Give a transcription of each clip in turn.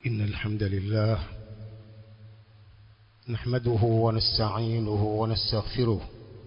إن الحمد لله نحمده ونستعينه ونستغفره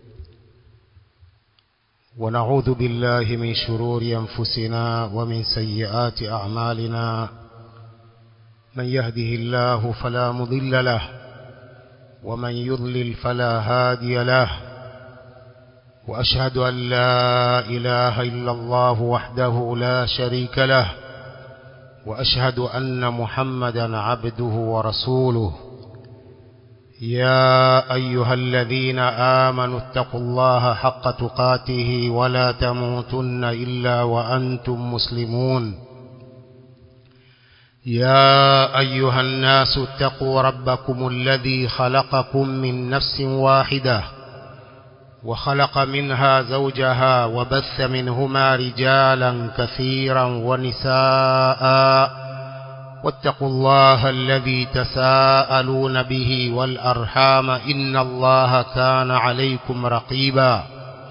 ونعوذ بالله من شرور أنفسنا ومن سيئات أعمالنا من يهده الله فلا مضل له ومن يضلل فلا هادي له وأشهد أن لا إله إلا الله وحده لا شريك له وأشهد أن محمدا عبده ورسوله يا أيها الذين آمنوا اتقوا الله حق تقاته ولا تموتن إلا وأنتم مسلمون يا أيها الناس اتقوا ربكم الذي خلقكم من نفس واحدة وخلق منها زوجها وبث منهما رجالا كثيرا ونساء واتقوا الله الذي تساءلون به والأرحام إن الله كان عليكم رقيبا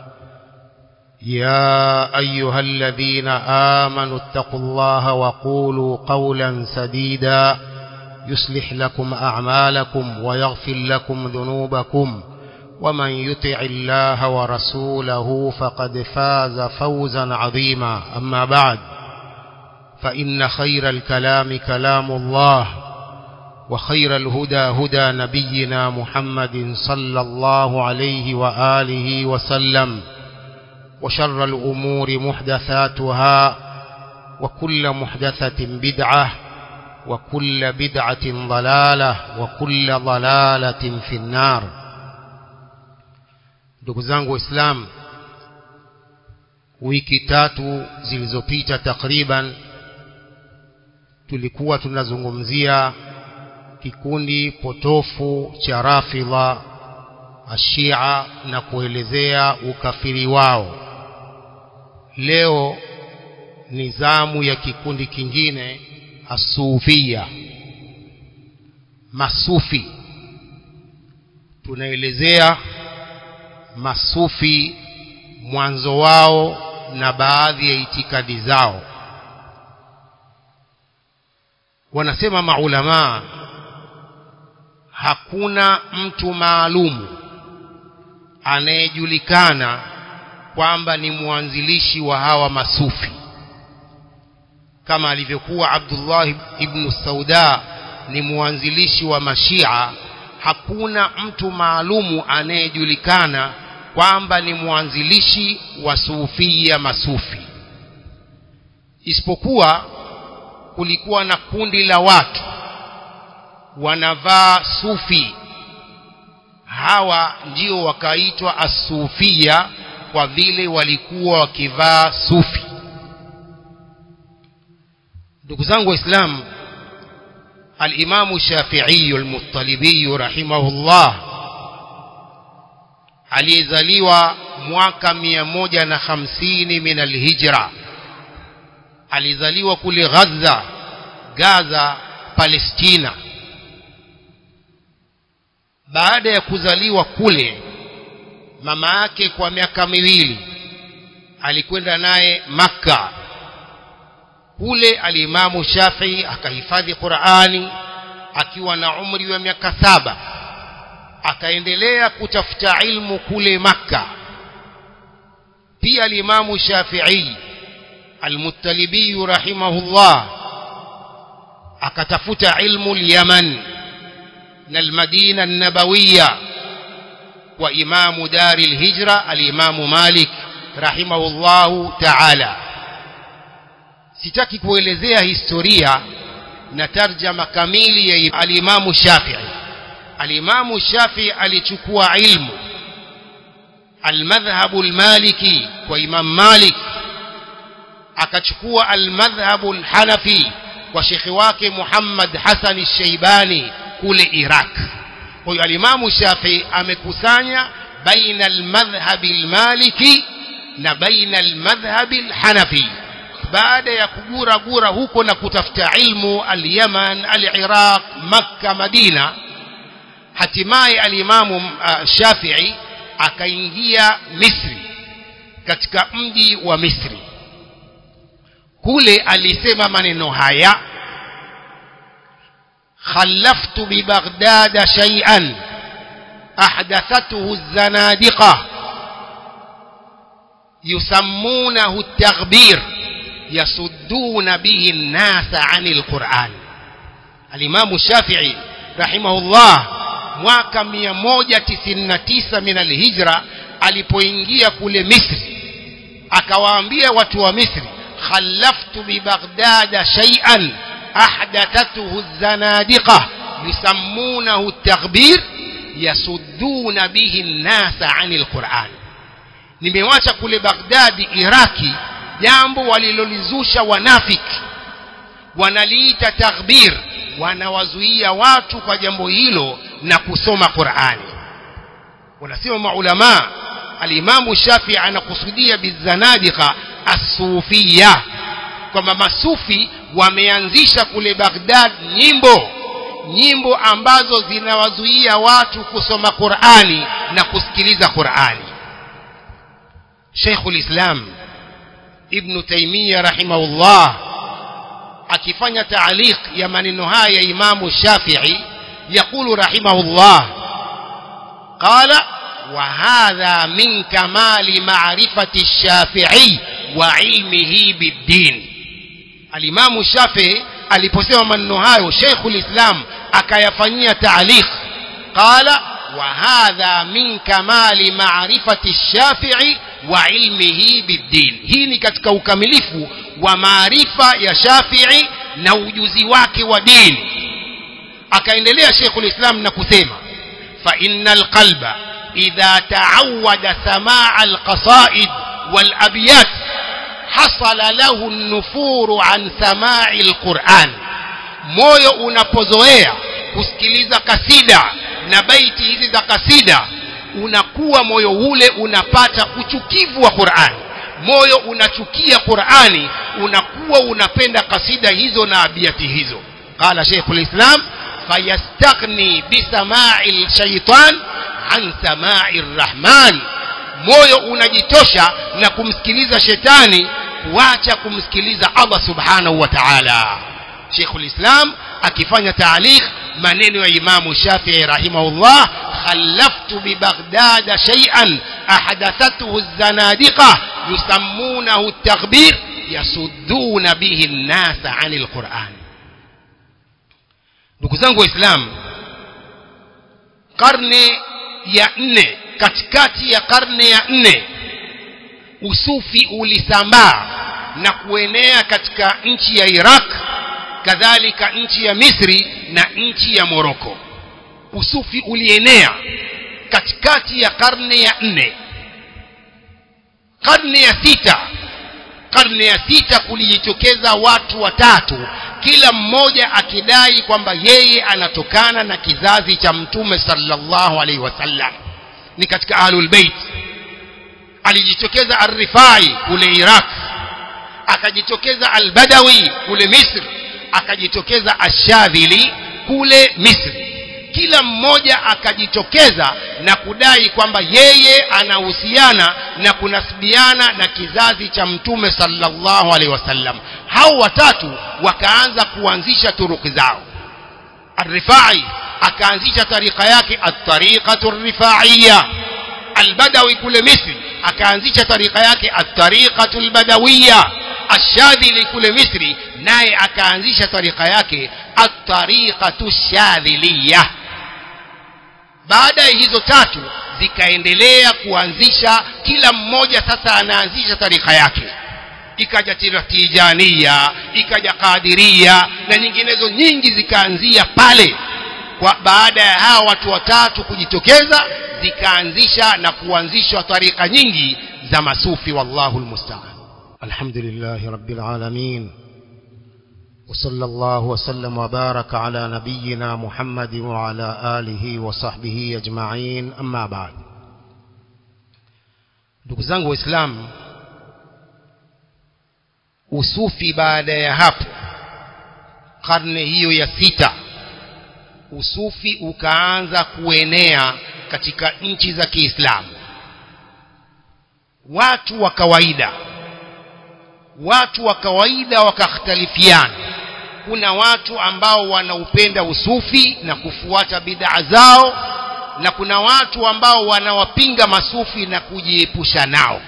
يا أيها الذين آمنوا اتقوا الله وقولوا قولا سديدا يصلح لكم أعمالكم ويغفر لكم ذنوبكم ومن يطع الله ورسوله فقد فاز فوزا عظيما أما بعد فإن خير الكلام كلام الله وخير الهدى هدى نبينا محمد صلى الله عليه وآله وسلم وشر الأمور محدثاتها وكل محدثة بدعة وكل بدعة ضلالة وكل ضلالة في النار ndugu zangu waislamu wiki tatu zilizopita takriban tulikuwa tunazungumzia kikundi potofu cha rafidha ashia na kuelezea ukafiri wao leo ni zamu ya kikundi kingine asufia masufi tunaelezea masufi mwanzo wao na baadhi ya itikadi zao wanasema maulamaa hakuna mtu maalumu anayejulikana kwamba ni mwanzilishi wa hawa masufi kama alivyokuwa Abdullah ibn Sauda ni mwanzilishi wa mashia hakuna mtu maalumu anayejulikana kwamba ni mwanzilishi wa sufia masufi isipokuwa kulikuwa na kundi la watu wanavaa sufi hawa ndio wakaitwa asufia kwa vile walikuwa wakivaa sufi ndugu zangu waislamu alimamu shafiiyu almuttalibiyu rahimahullah aliyezaliwa mwaka mia moja na hamsini min alhijra alizaliwa kule Gaza Gaza Palestina baada ya kuzaliwa kule mama yake kwa miaka miwili alikwenda naye Makka kule alimamu Shafii akahifadhi Qur'ani akiwa na umri wa miaka saba akaendelea kutafuta ilmu kule Makka pia alimamu Shafii المتلبي رحمه الله akatafuta ilmu al-Yaman na al-Madina an-Nabawiyya wa imamu dari al-Hijra al-Imamu Malik rahimahullahu ta'ala sitaki kuelezea historia na tarjama kamili ya al-Imamu Shafi'i al-Imamu Shafi'i alichukua ilmu al-madhhabu al-Maliki kwa Imam Malik akachukua almadhhabu alhanafi kwa shekhi wake Muhammad Hassan al-Shaybani kule Iraq. Kwa hiyo alimamu Shafi amekusanya baina almadhhabi almaliki na baina almadhhabi alhanafi. Baada ya kugura gura huko na kutafuta ilmu al-Yaman, al-Iraq, Makka, Madina, hatimaye alimamu uh, Shafi'i akaingia Misri katika mji wa Misri kule alisema maneno haya خلفت ببغداد شيئا أحدثته الزنادقة يسمونه التغبير يصدون به الناس عن القرآن الإمام الشافعي رحمه الله mwaka 199 min alhijra alipoingia kule Misri akawaambia watu wa Misri khallaftu bi Baghdad shay'an ahdathathu az-zanadiqa yusammunahu at-taghbir yasudduna bihi an-nasa 'anil Qur'an nimewacha kule Baghdadi Iraki jambo walilolizusha wanafiki wanaliita taghbir wanawazuia watu kwa jambo hilo na kusoma Qur'ani wanasema maulama alimamu Shafi anakusudia bizanadiqa as-sufia kwamba masufi wameanzisha kule Baghdad nyimbo nyimbo ambazo zinawazuia watu kusoma Qur'ani na kusikiliza Qur'ani Sheikhul Islam Ibn Taymiyyah rahimahullah akifanya taaliq ya maneno haya ya Imamu Shafi'i يقول رحمه الله قال وهذا من كمال معرفة الشافعي وعلمه بالدين الإمام الشافعي aliposema maneno hayo Sheikhul Islam akayafanyia taaliq qala wa hadha min kamali ma'rifati ash-Shafi'i wa ilmihi bid-din hii ni katika ukamilifu wa maarifa ya Shafi'i na ujuzi wake wa dini akaendelea Sheikhul Islam na kusema fa innal qalba idha ta'awwada samaa alqasaid wal abyat hasala lahu an-nufuru an samaa'i alquran moyo unapozoea kusikiliza kasida na baiti hizi za kasida unakuwa moyo ule unapata uchukivu wa Qur'an moyo unachukia Qur'ani unakuwa unapenda kasida hizo na abiati hizo qala Sheikhul Islam fayastaghni bisama'i shaitan an sama'i rahman moyo unajitosha na kumsikiliza shetani kuacha kumsikiliza Allah subhanahu wa ta'ala Sheikhul Islam akifanya taaliq maneno ya Imam Shafi'i rahimahullah khallaftu bi Baghdad shay'an ahdathathu az-zanadiqa yusammunahu at-taghbir yasudduna bihi an-nasa 'anil Qur'an ndugu zangu waislamu karne ya nne katikati ya karne ya nne usufi ulisambaa na kuenea katika nchi ya Iraq kadhalika nchi ya Misri na nchi ya Moroko usufi ulienea katikati ya karne ya nne karne ya sita karne ya sita kulijitokeza watu watatu kila mmoja akidai kwamba yeye anatokana na kizazi cha mtume sallallahu alaihi wasallam ni katika ahlul bait alijitokeza ar-rifai kule Iraq akajitokeza al-badawi kule Misri akajitokeza ashadhili kule Misri kila mmoja akajitokeza na kudai kwamba yeye anahusiana na kunasibiana na kizazi cha mtume sallallahu alaihi wasallam hao watatu wakaanza kuanzisha turuki zao Ar-Rifai akaanzisha tarika yake at-tariqatu ar-rifaiya al-Badawi kule Misri akaanzisha tarika yake at-tariqatu al-badawiyya Ash-Shadhili kule Misri naye akaanzisha tarika yake at-tariqatu ash-shadhiliyya baada ya hizo tatu zikaendelea kuanzisha kila mmoja sasa anaanzisha tarika yake ikaja tijania ikaja kadiria na nyinginezo nyingi zikaanzia pale kwa baada ya hawa watu watatu kujitokeza zikaanzisha na kuanzishwa tarika nyingi za masufi wallahu almusta'an alhamdulillah rabbil alamin وصلى الله وسلم وبارك على نبينا محمد وعلى آله وصحبه أجمعين أما بعد ndugu zangu waislamu usufi baada ya hapo karne hiyo ya sita usufi ukaanza kuenea katika nchi za Kiislamu watu wa kawaida watu wa kawaida wakakhtalifiana kuna watu ambao wanaupenda usufi na kufuata bid'a zao na kuna watu ambao wanawapinga masufi na kujiepusha nao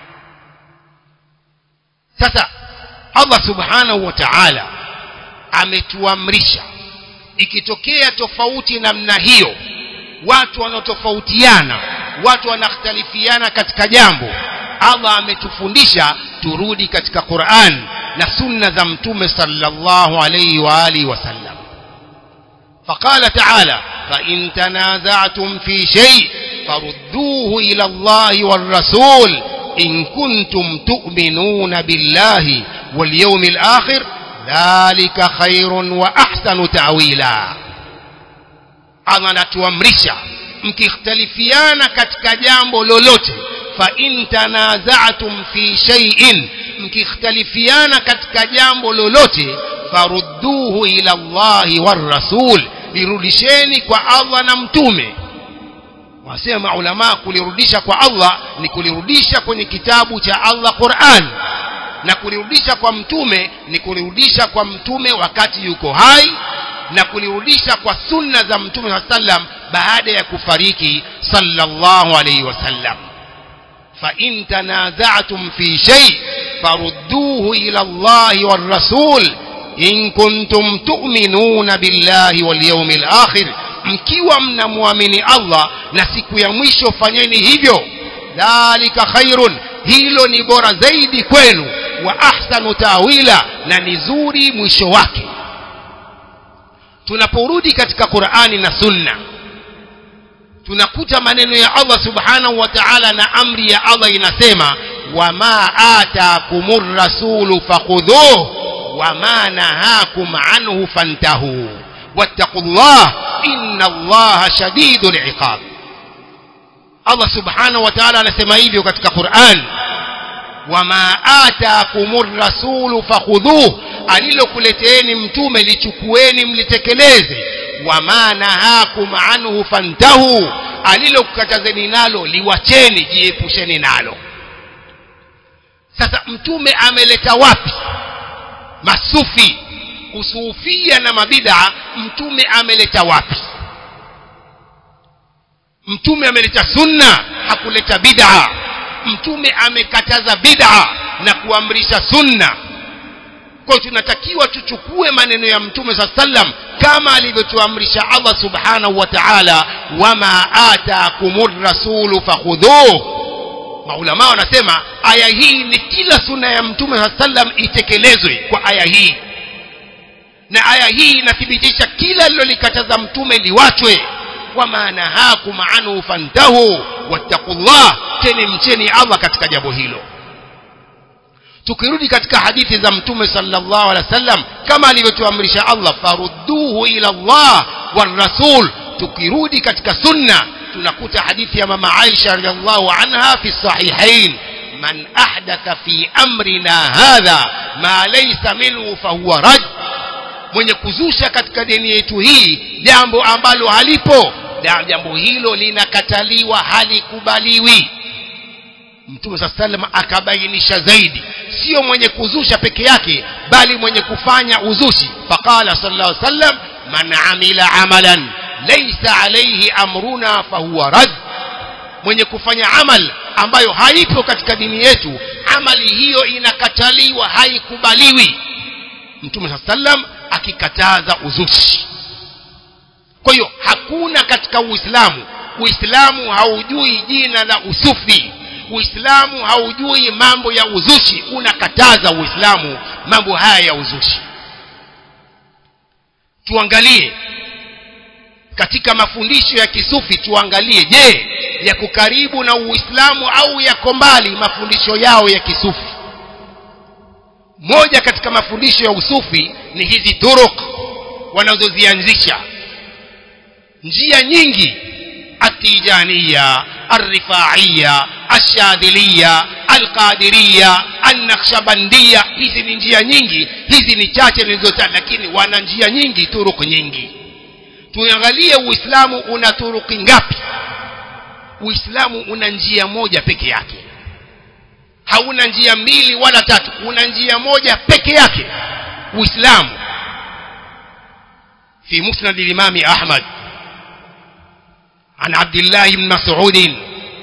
sasa Allah subhanahu wa ta'ala ametuamrisha ikitokea tofauti namna hiyo watu wanaotofautiana watu wanakhtalifiana katika jambo Allah ametufundisha turudi katika Qur'an na sunna za mtume sallallahu alayhi wa alihi wasallam فقال تعالى فإن تنازعتم في شيء فردوه إلى الله والرسول إن كنتم تؤمنون بالله واليوم الآخر ذلك خير وأحسن تأويلا Allah natuamrisha mkikhtalifiana katika jambo lolote fa in tanaza'tum fi shay'in mkikhtalifiana katika jambo lolote farudduhu ila Allahi war rasul lirudisheni kwa Allah na mtume wasema ulama kulirudisha kwa Allah ni kulirudisha kwenye kitabu cha Allah Qur'an na kulirudisha kwa mtume ni kulirudisha kwa mtume wakati yuko hai na kulirudisha kwa sunna za mtume sallam baada ya kufariki sallallahu alayhi wasallam fa in tanaza'tum fi shay farudduhu ila Allah war rasul in kuntum tu'minuna billahi wal yawmil akhir mkiwa mnamwamini Allah na siku ya mwisho fanyeni hivyo dhalika khairun hilo ni bora zaidi kwenu wa ahsanu tawila na ni zuri mwisho wake tunaporudi katika Qur'ani na Sunna tunakuta maneno ya Allah subhanahu wa ta'ala na amri ya Allah inasema wama ataakumur rasulu fakhudhuhu wama nahakum anhu fantahu wattaqullah inna allaha shadidul iqab Allah subhanahu wa ta'ala anasema hivyo katika Qur'an wama ataakumur rasulu fakhudhuhu alilokuleteeni mtume lichukueni mlitekeleze wama nahakum anhu fantahu alilokukatazeni nalo liwacheni jiepusheni nalo sasa mtume ameleta wapi masufi usufia na mabid'a mtume ameleta wapi mtume ameleta sunna hakuleta bid'a mtume amekataza bid'a na kuamrisha sunna kwa tunatakiwa tuchukue maneno ya mtume saa sallam kama alivyotuamrisha Allah subhanahu wa ta'ala wama ataakumur rasulu fakhudhuhu maulama wanasema aya hii ni kila sunna ya mtume saa sallam itekelezwe kwa aya hii na aya hii inathibitisha kila lilolikataza mtume liwachwe wama nahakum anhu fantahu wattaqullah teni mcheni Allah katika jambo hilo tukirudi katika hadithi za mtume sallallahu alaihi wasallam kama alivyotuamrisha Allah farudduhu ila Allah war rasul tukirudi katika sunna tunakuta hadithi ya mama Aisha radhiallahu anha fi sahihain man ahdatha fi amrina hadha ma laysa minhu fahuwa rad mwenye kuzusha katika dini yetu hii jambo ambalo halipo jambo hilo linakataliwa halikubaliwi mtume saa salam akabainisha zaidi sio mwenye kuzusha peke yake bali mwenye kufanya uzushi faqala sallallahu alaihi wasallam man amila amalan laysa alayhi amruna fahuwa rad mwenye kufanya amal ambayo haipo katika dini yetu amali hiyo inakataliwa haikubaliwi mtume saa sallam akikataza uzushi kwa hiyo hakuna katika uislamu uislamu haujui jina la usufi uislamu haujui mambo ya uzushi unakataza uislamu mambo haya ya uzushi tuangalie katika mafundisho ya kisufi tuangalie je yako karibu na uislamu au yako mbali mafundisho yao ya kisufi moja katika mafundisho ya usufi ni hizi turuk wanazozianzisha njia nyingi atijaniya الرفاعية الشاذلية القادرية النقشبندية hizi ni njia nyingi hizi ni chache nilizotaja lakini wana njia nyingi turuku nyingi tuangalie uislamu una turuki ngapi uislamu una njia moja peke yake hauna njia mbili wala tatu una njia moja peke yake uislamu في مسند الإمام أحمد عن عبد الله بن مسعود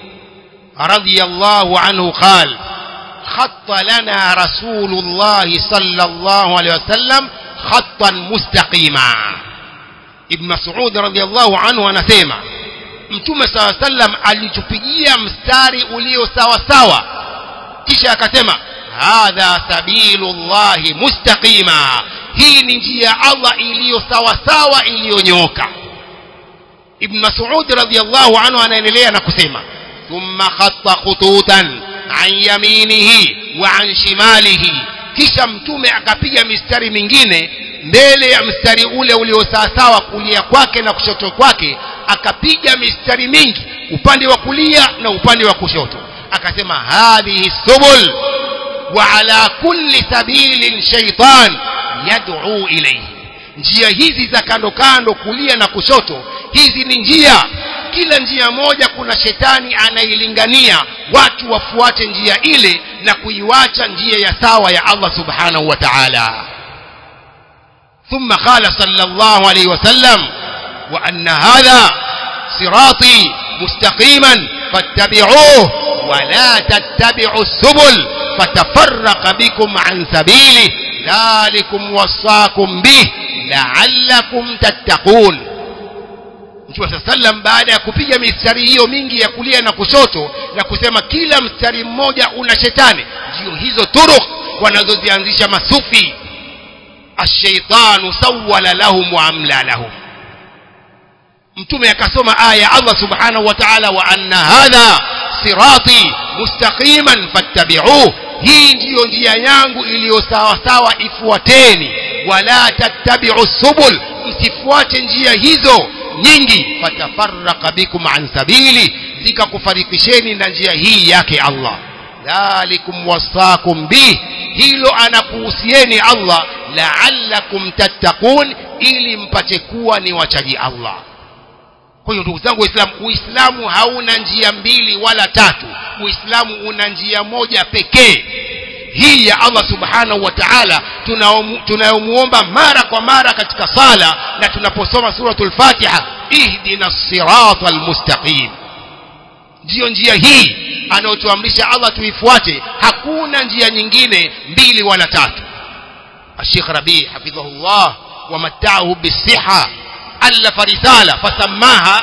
رضي الله عنه قال خط لنا رسول الله صلى الله عليه وسلم خطا مستقيما ابن مسعود رضي الله عنه anasema mtume saw sallam alitupigia mstari ulio sawa sawa kisha akasema hadha sabilullahi mustaqima hii ni njia ya Allah iliyo sawa sawa iliyonyoka ibn mas'ud radiyallahu anhu anaendelea na kusema thumma khatta khututan an yaminihi wa an shimalihi kisha mtume akapiga mistari mingine mbele ya mstari ule ulio sawasawa kulia kwake na kushoto kwake akapiga mistari mingi upande wa kulia na upande wa kushoto akasema hadhihi subul wa ala kulli sabilin shaitan yad'u ilayhi njia hizi za kando kando kulia na kushoto hizi ni njia kila njia moja kuna shetani anailingania watu wafuate njia ile na kuiwacha njia ya sawa ya Allah subhanahu wa ta'ala ثم قال صلى الله عليه وسلم وأن هذا صراطي مستقيما فاتبعوه ولا تتبعوا السبل فتفرق بكم عن سبيله ذلكم وصاكم به لعلكم تتقون Mtume saa sallam baada ya kupiga mistari hiyo mingi ya kulia na kushoto na kusema kila mstari mmoja una shetani ndio hizo turuk wanazozianzisha masufi ashaitanu sawala lahum wa amla lahum mtume akasoma aya ya Allah subhanahu wa ta'ala wa anna hadha sirati mustaqiman fattabi'uhu hii ndiyo njia yangu iliyo sawa sawa ifuateni wala tattabi'u subul msifuate njia hizo nyingi fatafarraqa bikum an sabili zikakufarikisheni na njia hii yake Allah dhalikum wasakum bih hilo anakuhusieni Allah la'allakum tattaqun ili mpate kuwa ni wachaji Allah kwa hiyo ndugu zangu waislamu uislamu hauna njia mbili wala tatu uislamu una njia moja pekee hii ya Allah subhanahu wa ta'ala tunayomuomba mara kwa mara katika sala na tunaposoma suratul fatiha ihdina sirata almustaqim ndiyo njia hii anayotuamrisha Allah tuifuate hakuna njia nyingine mbili wala tatu الشيخ ربيع حفظه الله ومتعه بالصحة ألف رسالة فسماها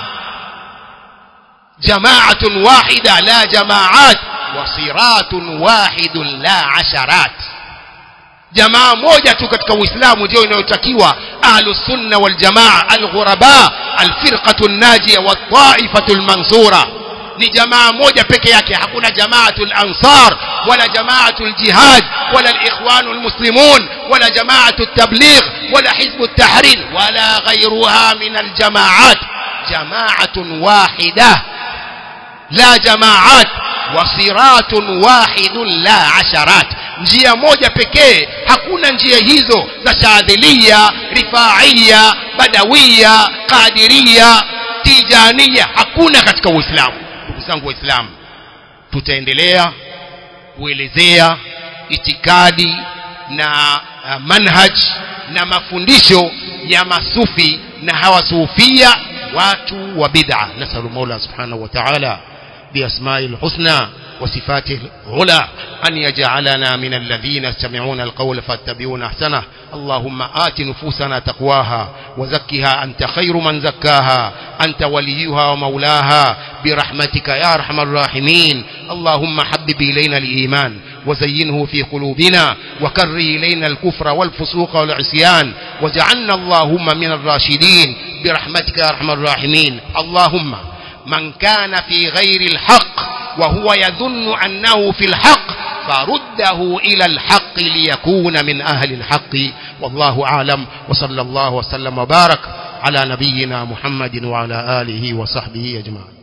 جماعة واحدة لا جماعات وصراط واحد لا عشرات jamaa moja tu katika uislamu ndio inayotakiwa ahlu sunna wal jamaa al ghuraba al firqatu najia wa taifatu al mansura ni jamaa moja peke yake hakuna jamaatul ansar wala jamaatul jihad wala alikhwanul muslimun wala jamaatul tabligh wala hizbut tahrir wala ghayruha min aljamaat jamaatun wahida la jamaat wasiratun wahidun la asharat njia moja pekee hakuna njia hizo za shadhilia rifaiya badawiya qadiria tijania hakuna katika uislamu ndugu zangu waislamu tutaendelea kuelezea itikadi na uh, manhaj na mafundisho ya masufi na hawasufia watu wa bid'a nasalu mola subhanahu wa ta'ala بأسماء الحسنى وصفاته العلى أن يجعلنا من الذين يستمعون القول فاتبعون أحسنه اللهم آت نفوسنا تقواها وزكها أنت خير من زكاها أنت وليها ومولاها برحمتك يا أرحم الراحمين اللهم حبب إلينا الإيمان وزينه في قلوبنا وكر إلينا الكفر والفسوق والعصيان وجعلنا اللهم من الراشدين برحمتك يا أرحم الراحمين اللهم من كان في غير الحق وهو يظن أنه في الحق فرده إلى الحق ليكون من أهل الحق والله أعلم وصلى الله وسلم وبارك على نبينا محمد وعلى آله وصحبه أجمعين